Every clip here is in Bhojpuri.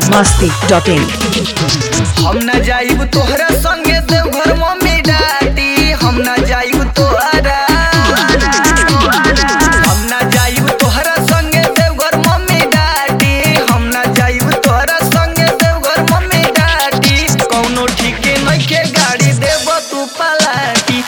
masti.in हम ना जाइब तोहरा संगे देवघर मम्मी डाटी हम ना जाइब तोहरा हम ना जाइब तोहरा संगे देवघर मम्मी डाटी हम ना जाइब तोहरा संगे देवघर मम्मी डाटी कौनो ठीके नइखे गाड़ी देब तू पलाटी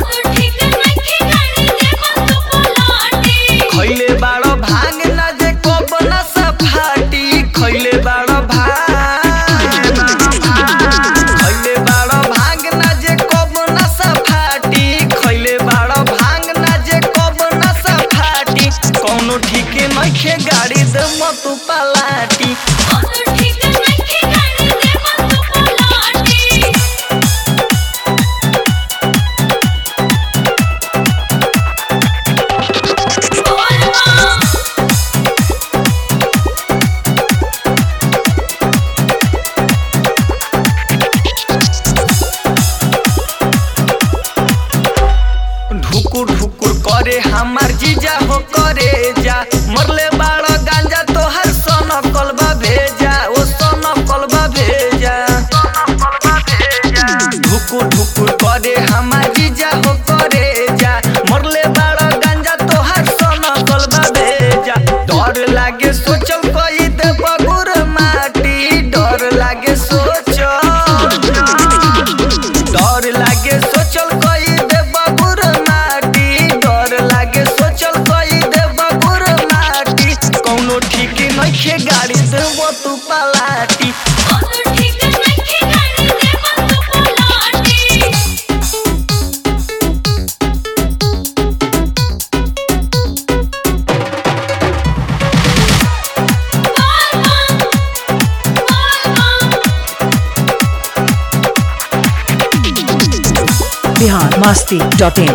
खैले बाड़ो भांग ना जे कब ना सफाटी खैले बाड़ो भांग खैले बाड़ो भांग ना जे कब ना सफाटी खैले बाड़ो भांग ना जे कब ना सफाटी कौनो ठीके नइखे गाड़ी दे तू पलाटी ढुकुर ढुकुर करे हमार जीजा हो करे जा मरले बाड़ा गांजा तोहर सन कलबा भेजा ओ सन कलबा भेजा ढुकुर ढुकुर करे हमार जीजा हो करे जा मरले बाड़ा गांजा तोहर सन कलबा भेजा डर लागे सोचल कई दे बगुर माटी डर लागे सोचल डर लागे सोचल कई दे बगुर माटी डर लागे सोचल कई दे बगुर माटी कौनो ठीक नइखे गाड़ी देब तू पलाटी Bihar masti.in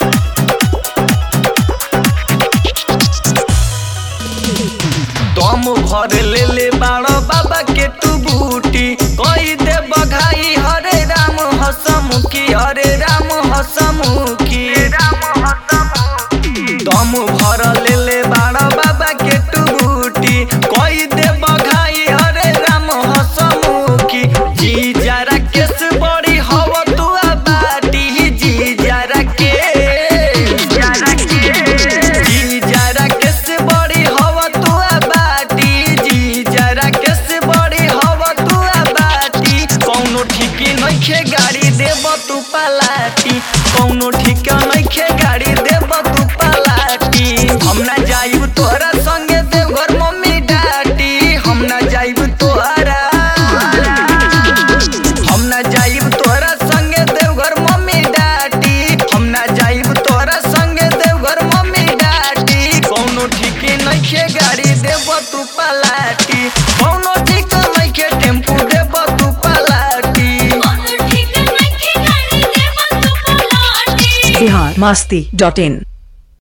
दम भर ले ले बाड़ो बाबा के तू बूटी कई दे बघाई हरे राम हसमुखी हरे राम हसमुखी दम भर ले ले बाड़ो बाबा के तू बूटी कई दे बघाई हरे राम हसमुखी जी जरा केस बड़ी हव तू बाटी जी जरा के जी जरा केस बड़ी हव तू बाटी जी जरा केस बड़ी हव तू बाटी कौनो ठीक नइखे गाड़ी देब तू पलाटी कौनो ठीक नइखे गाड़ी देब तू पलाटी हम ना जाइब तोहरा संगे देवघर मम्मी डाटी हम ना जाइब तोहरा हम ना जाइब तोहरा संगे देवघर मम्मी डाटी हम ना जाइब तोहरा संगे देवघर मम्मी डाटी कौनो ठीक नइखे गाड़ी देब तू पलाटी कौनो ठीक नइखे टेम्पू देब तू पलाटी Bihar masti.in